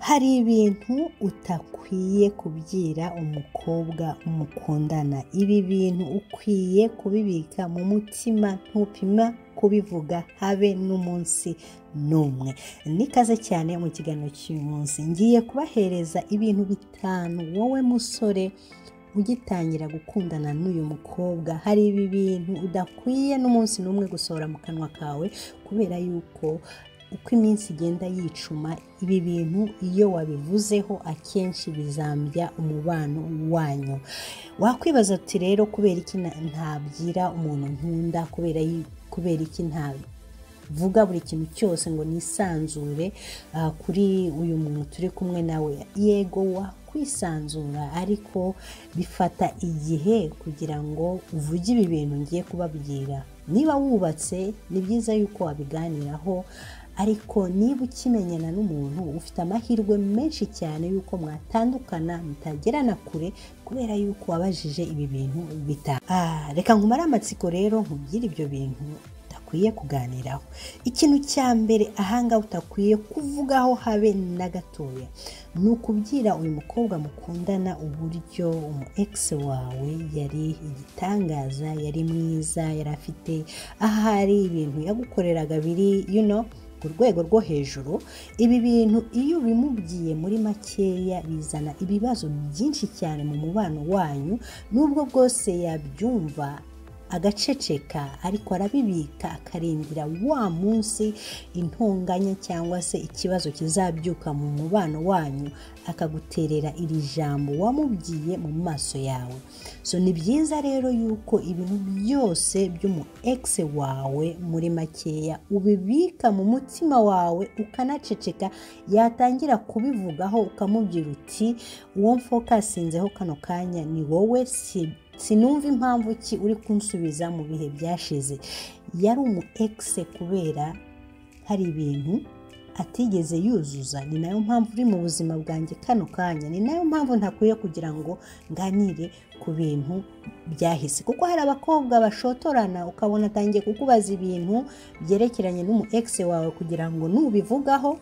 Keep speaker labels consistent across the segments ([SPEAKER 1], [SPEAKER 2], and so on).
[SPEAKER 1] hari ibintu utakwiye kubwira umukobwa mukundana ibi bintu ukwiye kubibika mu mutima ntupima kubivuga habe n'umunsi n'umwe nikaze cyane mu kiganiro cy'uyu munsi ngiye kubahereza ibintu bitanu wowe musore ugitangira gukundana n'uyu mukobwa hari ibi bintu udakwiye n'umunsi n'umwe gusohora mu kanwa kawe kubera yuko uko iminsi igenda yicuma ibi bintu iyo wabivuzeho akenshi bizambya umubano wanyu wakwibaza uti rero kubera iki ntabwira umuntu nkunda kubera iki ntabwo vuga buri kintu cyose ngo nisanzure kuri uyu muntu turi kumwe nawe yego wakwisanzura ariko bifata igihe kugira ngo uvuge ibi bintu ngiye kubabwira niba wubatse ni byiza yuko wabiganiraho ariko niba ukimenyana n'umuntu ufite amahirwe menshi cyane y'uko mwatandukana mutagerana kure kubera yuko wabajije ibi bintu bitaha reka nkumare amatsiko rero nkubwire ibyo bintu utakwiye kuganiraho ikintu cya mbere ahanga utakwiye kuvugaho habe na gatoya ni ukubwira uyu mukobwa mukundana uburyo umu egisi wawe yari igitangaza yari mwiza yari afite ahari ibintu yagukoreraga biri yuno ku rwego rwo hejuru ibi bintu iyo ubimubwiye muri makeya bizana ibibazo byinshi cyane mu mubano wanyu n'ubwo bwose yabyumva agaceceka ariko arabibika akarindira wa munsi intonganya cyangwa se ikibazo kizabyuka mu mubano wanyu akaguterera iri jambo wamubwiye mu maso yawe so ni byiza rero yuko ibintu byose by'umu egisi wawe muri makeya ubibika mu mutima wawe ukanaceceka yatangira kubivugaho ukamubwira uti uwo mfokasinzeho kano kanya ni wowe si sinumva impamvu ki uri kunsubiza mu bihe byashize yari umu egisi kubera hari ibintu atigeze yuzuza ni nayo mpamvu uri mu buzima bwanjye kano kanya ni nayo mpamvu ntakwiye kugira ngo nganire ku bintu byahise kuko hari abakobwa bashotorana ukabona atangiye kukubaza ibintu byerekeranye n'umu egisi wawe kugira ngo nubivugaho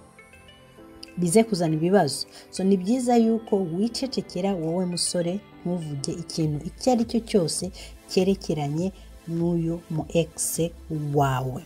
[SPEAKER 1] bize kuzana ibibazo so ni byiza yuko wicecekera wowe musore ntuvuge ikintu icyo ari cyo cyose cyerekeranye n'uyu mu egisi wawe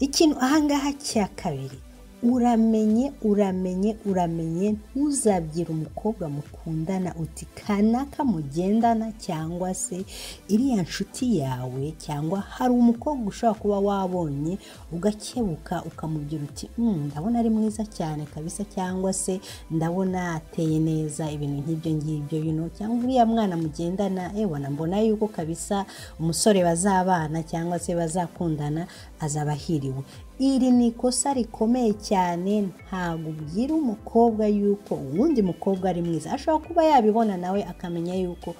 [SPEAKER 1] ikintu ahangaha cya kabiri uramenye uramenye uramenye ntuzabwire umukobwa mukundana uti kanaka mugendana cyangwa se iriya nshuti yawe cyangwa hari umukobwa ushobora kuba wabonye ugakebuka ukamubwira uti ndabona ari mwiza cyane kabisa cyangwa se ndabona ateye neza ibintu nk'ibyo ngibyo bino cyangwa uriya mwana mugendana ebona mbona yuko kabisa umusore bazabana cyangwa se bazakundana azaba ahiriwe iri ni ikosa rikomeye cyane ntabwo ubwira umukobwa yuko uwundi mukobwa ari mwiza ashobora kuba yabibona nawe akamenya yuko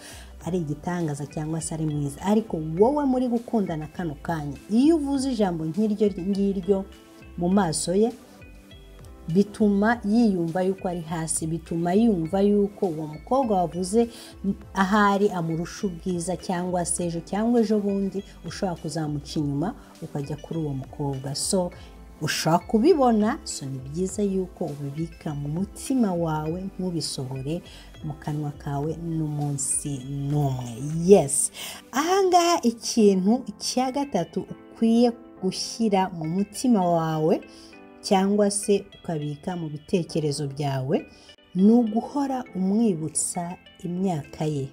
[SPEAKER 1] ari igitangaza cyangwa se ari mwiza ariko wowe muri gukundana kano kanya iyo uvuze ijambo nk'iryo ngiryo mu maso ye bituma yiyumva yuko ari hasi bituma yumva yuko uwo mukobwa wavuze ahari amurusha ubwiza cyangwa se ejo cyangwa ejo bundi ushobora kuzamuca inyuma ukajya kuri uwo mukobwa so ushobora kubibona so ni byiza yuko ubibika mu mutima wawe ntubisohore mu kanwa kawe n'umunsi n'umwe yesi ahangaha ikintu cya gatatu ukwiye gushyira mu mutima wawe cyangwa se ukabika mu bitekerezo byawe ni uguhora umwibutsa imyaka ye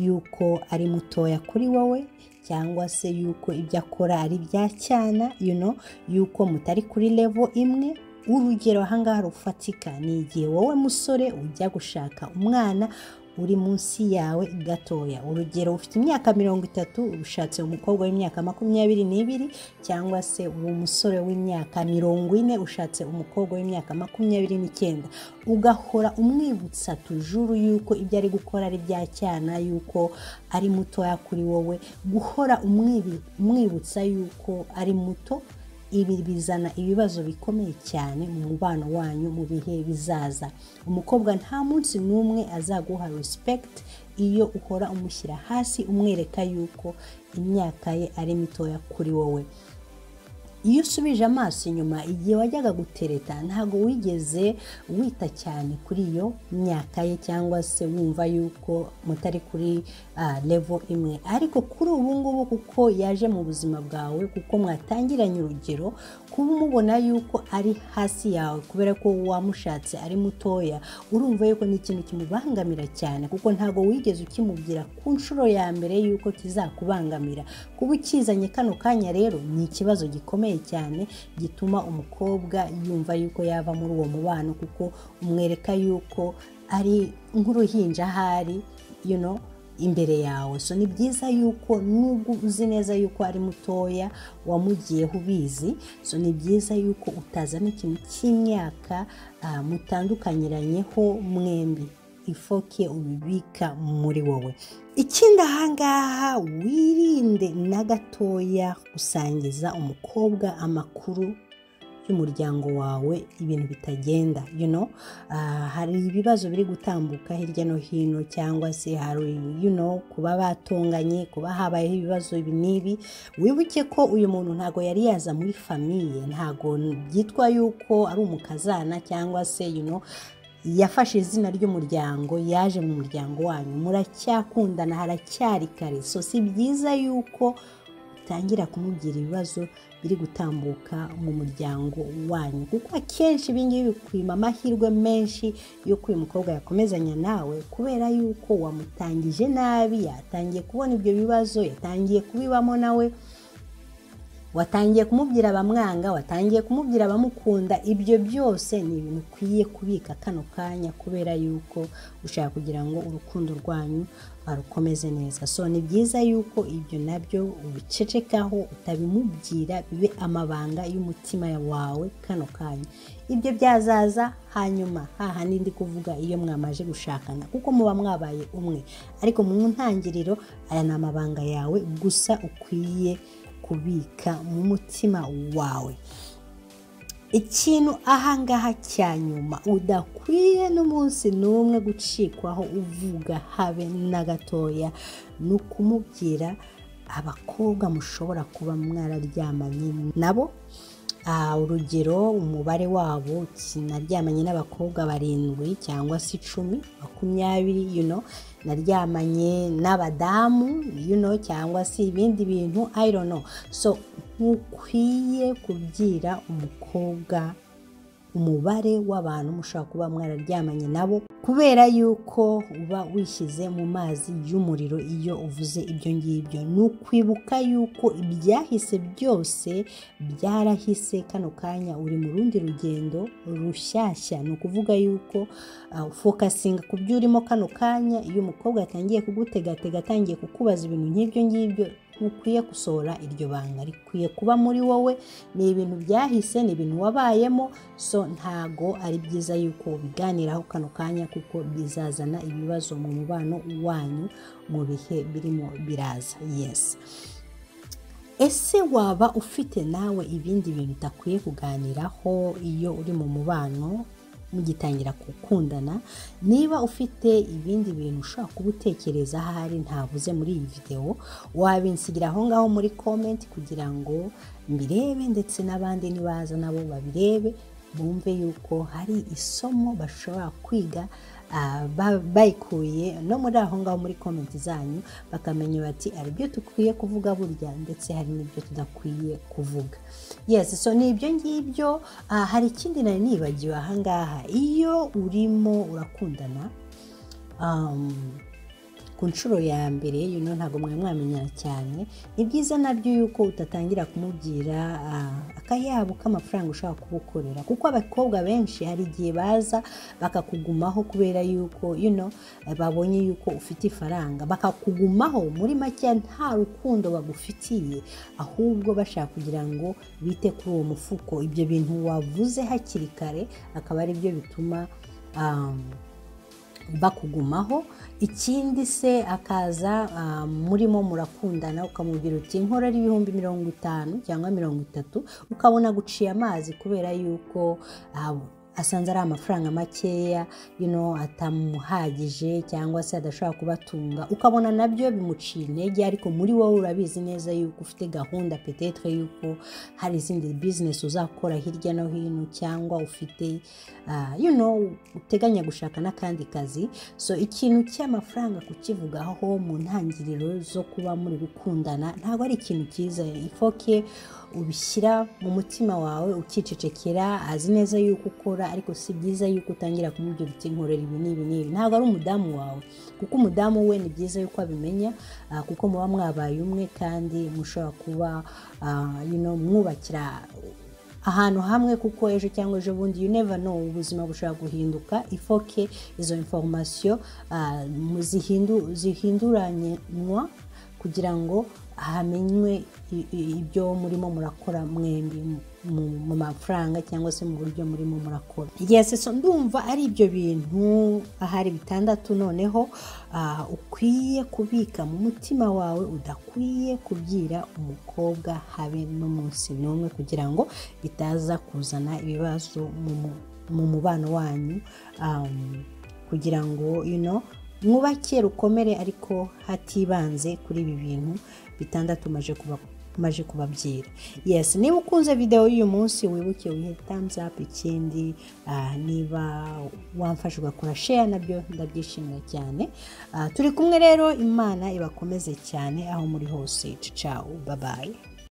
[SPEAKER 1] yuko ari mutoya kuri wowe cyangwa se yuko ibyo akora ari bya cyana yuko mutari kuri levo imwe urugero ahangaha rufatika ni igihe wowe musore ujya gushaka umwana uri munsi yawe gatoya urugero ufite imyaka mirongo itatu ushatse umukobwa w'imyaka makumyabiri n'ibiri cyangwa se uwo musore w'imyaka mirongo ine ushatse umukobwa w'imyaka makumyabiri n'icyenda ugahora umwibutsa tujuru yuko ibyo ari gukora ari bya cyana yuko ari mutoya kuri wowe guhora umwibutsa yuko ari muto ibi bizana ibibazo bikomeye cyane mu mubano wanyu mu bihe bizaza umukobwa nta munsi n'umwe azaguha respekiti iyo uhora umushyira hasi umwereka yuko imyaka ye ari mitoya kuri wowe iyo usubije amaso inyuma igihe wajyaga gutereta ntabwo wigeze wita cyane kuri iyo myaka ye cyangwa se wumva yuko mutari kuri levo imwe ariko kuri ubu ngubu kuko yaje mu buzima bwawe kuko mwatangiranye urugero kuba umubona yuko ari hasi yawe kubera ko wamushatse ari mutoya urumva yuko ni ikintu kimubangamira cyane kuko ntabwo wigeze ukimubwira ku nshuro ya mbere yuko kizakubangamira kuba ukizanye kano kanya rero ni ikibazo gikomeye cyane gituma umukobwa yumva yuko yava muri uwo mubano kuko umwereka yuko ari nk'uruhinja ahari you know, imbere yawe so ni byiza yuko nubwo uzi neza yuko ari mutoya wamugiyeho ubizi so ni byiza yuko utazana ikintu cy'imyaka mutandukanyiranyeho mwembi ifoke ubibika muri wowe ikindi ahangaha wirinde na gatoya gusangiza umukobwa amakuru y'umuryango wawe ibintu bitagenda you know hari ibibazo biri gutambuka hirya no hino cyangwa se hari you know kuba batonganye kuba habayeho ibibazo ibi n'ibi wibuke ko uyu muntu ntabwo yari yaza muri famiye ntabwo byitwa yuko ari umukazana cyangwa se you know yafashe izina ry'umuryango yaje mu muryango wanyu muracyakundana haracyari kare so si byiza yuko utangira kumubwira ibibazo biri gutambuka mu muryango wanyu kuko akenshi ibingibi bikwima amahirwe menshi yuko uyu mukobwa yakomezanya nawe kubera yuko wamutangije nabi yatangiye kubona ibyo bibazo yatangiye kubibamo nawe watangiye kumubwira abamwanga watangiye kumubwira abamukunda ibyo byose ni ibintu ukwiye kubika kano kanya kubera yuko ushaka kugira ngo urukundo rwanyu barukomeze neza so ni byiza yuko ibyo nabyo ubicecekaho utabimubwira bibe amabanga y'umutima wawe kano kanya ibyo byazaza hanyuma hahandi ndi kuvuga iyo mwamaje gushakana kuko muba mwabaye umwe ariko mu ntangiriro aya ni amabanga yawe gusa ukwiye kubika mu mutima wawe ikintu ahangaha cya nyuma udakwiye n'umunsi n'umwe gucikwaho uvuga habe na gatoya ni ukumubwira abakobwa mushobora kuba mwararyamanye nabo urugero umubare wabo naryamanye n'abakobwa barindwi cyangwa se icumi makumyabiri yuno naryamanye n'abadamu yuno cyangwa se ibindi bintu ayirono so ntukwiye kubwira umukobwa umubare w'abantu mushobora kuba mwararyamanye nabo kubera yuko uba wishyize mu mazi y'umuriro iyo uvuze ibyo ngibyo ni ukwibuka yuko ibyahise byose byarahise kano kanya uri mu rundi rugendo rushyashya ni ukuvuga yuko fokasinga ku byo urimo kano kanya iyo umukobwa atangiye kugutegatega atangiye kukubaza ibintu nk'ibyo ngibyo ukwiye gusohora iryo banga rikwiye kuba muri wowe ni ibintu byahise ni ibintu wabayemo so ntago ari byiza yuko biganiraho kano kanya kuko bizazana ibibazo mu mubano wanyu mu bihe birimo biraza yesi ese waba ufite nawe ibindi bintu utakwiye kuganiraho iyo uri mu mubano mugitangira gukundana niba ufite ibindi bintu ushobora kuba utekereza ahari ntabuze muri iyi videwo wabinsigira aho ngaho muri komenti kugira ngo mbirebe ndetse n'abandi nibaza nabo babirebe bumve yuko hari isomo bashobora kwiga bayikuye no muri aho ngaho muri komenti zanyu bakamenya bati hari ibyo dukwiye kuvuga burya ndetse hari n'ibyo tudakwiye kuvuga yesi so ni ibyo ngibyo hari ikindi nari nibagiwe aha ngaha iyo urimo urakundana ku nshuro ya mbere yuno ntabwo mwari mwamenyana cyane ni byiza nabyo yuko utatangira kumubwira akayabo k'amafaranga ushaka kubukorera kuko abakobwa benshi hari igihe baza bakakugumaho kubera yuko yuno babonye yuko ufite ifaranga bakakugumaho muri make nta rukundo bagufitiye ahubwo bashaka kugira ngo bite kuri uwo mufuko ibyo bintu wavuze hakiri kare akaba ari byo bituma bakugumaho ikindi se akaza murimo murakundana ukamubwira uti nkorera ibihumbi mirongo itanu cyangwa mirongo itatu ukabona guciye amazi kubera yuko asanze ari amafaranga makeya atamuhagije cyangwa se adashobora kubatunga ukabona nabyo bimuciye intege ariko muri wowe urabizi neza yuko ufite gahunda petetre yuko hari izindi bizinesi uzakora hirya no hino cyangwa ufite uteganya gushaka n'akandi kazi so ikintu cy'amafaranga kukivugaho mu ntangiriro zo kuba muri gukundana ntabwo ari ikintu cyiza ifoke ubishyira mu mutima wawe ukicecekera azi neza yuko ukora ariko si byiza yuko utangira kumubwira uti nkorera ibi n'ibi n'ibi ntabwo ari umudamu wawe kuko umudamu we ni byiza yuko abimenya kuko muba mwabaye umwe kandi mushobora kuba mwubakira ahantu hamwe kuko ejo cyangwa ejo bundi you never know ubuzima bushobora guhinduka ifoke izo inforomasiyo zihinduranywa kugira ngo hamenywe ibyo murimo murakora mwembi mu mafaranga cyangwa se mu buryo murimo murakora igihe so ndumva ari ibyo bintu ahari bitandatu noneho ukwiye kubika mu mutima wawe udakwiye kubwira umukobwa habe n'umunsi n'umwe kugira ngo bitaza kuzana ibibazo mu mubano wanyu kugira ngo ino mwubake rukomere ariko hatibanze kuri ibi bintu bitandatu maje kubabyira yes niba ukunze videwo y'uyu munsi wibuke wihe thumbs up ikindi niba wamfashe ugakora share nabyo ndabyishimira cyane turi kumwe rero imana ibakomeze cyane aho muri hose cicawu babaye